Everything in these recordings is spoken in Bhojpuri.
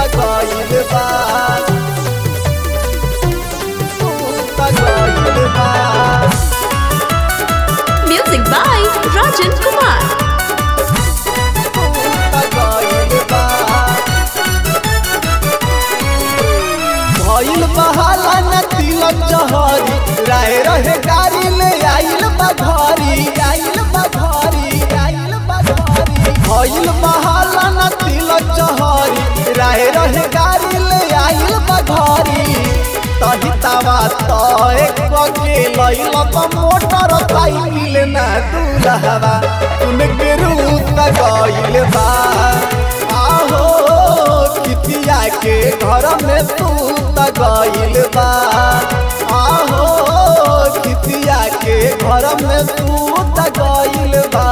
गइल बा सूत गइल बा Music by Rajan Kumar. भइल बहाला न तिलक जहरी राय रहे गाड़ी ले आइल बघरी आइल बघरी आइल बघरी भइल बहाला न तिलक जहरी राय रहे गाड़ी ले आइल बघरी तही तवा तो एक के लइल त मोटर साइकिल ना दूल्हवा उनके रूप गइल बा आहो कितिया के घर में तू त गइल बा आहो कितिया के घर में तू त गइल बा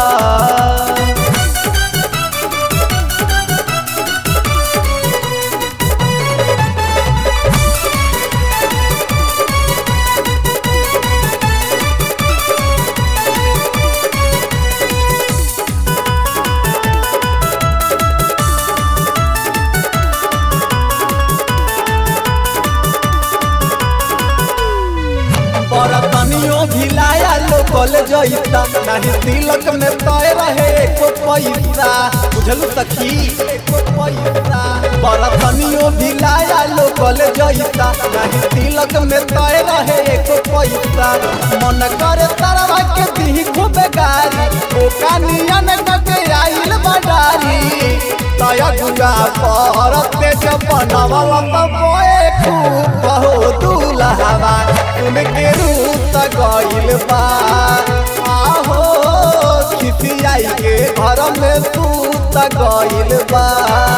बरतनियो भिलाया लोकल जइता नाही तिलक में तय रहे एको पैसा बुझलु सखी एको पैसा बरतनियो भिलाया लोकल जइता नाही तिलक में तय रहे एको पैसा मन करे तरवा के दी खूबे गारी ओ कानियन के आइल बडारी तय गुगा पर तेज बनवला त बोए खूब बहु दुलहवा उनके रूप गइल बा आहो खिसियाई के घर में तू त गइल बा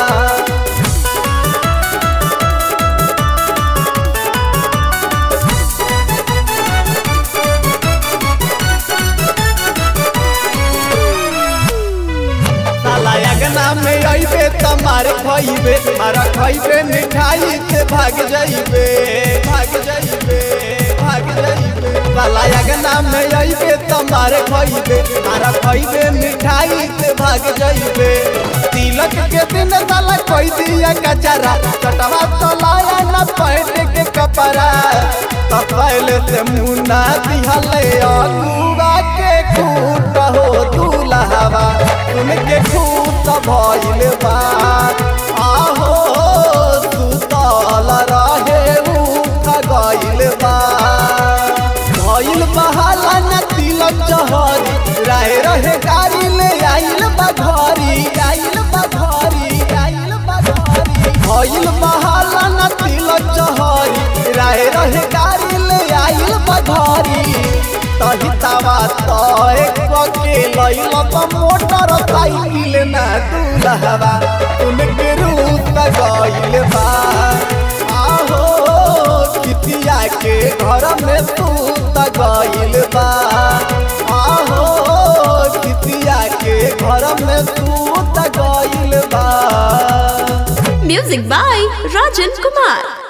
साला अगना में अइबे त मार खइबे मारा खइबे मिठाई से भाग जाइबे भाग जाइबे भाग जाइबे साला अगना में अइबे त मार खइबे मारा खइबे मिठाई से भाग जाइबे तिलक के दिन साला कोई दिया कचरा चटवा तलाया न पैट के कपड़ा त पहले से मुन्ना दिहले अगुआ के खूट हो दूल्हवा उनके खूट भइल बा आहो सुतल रहे उठ गइल बा भइल बहाला न तिलक जहरी राय रहे गाड़ी ले आइल बा घरी आइल बा घरी आइल बा घरी भइल बहाला न तिलक जहरी राय रहे गाड़ी ले आइल बा घरी तही तवा तो एक के लइल त मोटर साइकिल ना दूल्हवा उनके रूप गइल बा आहो कितिया के घर में तू त गइल बा आहो कितिया के घर में तू त गइल बा Music by Rajan Kumar.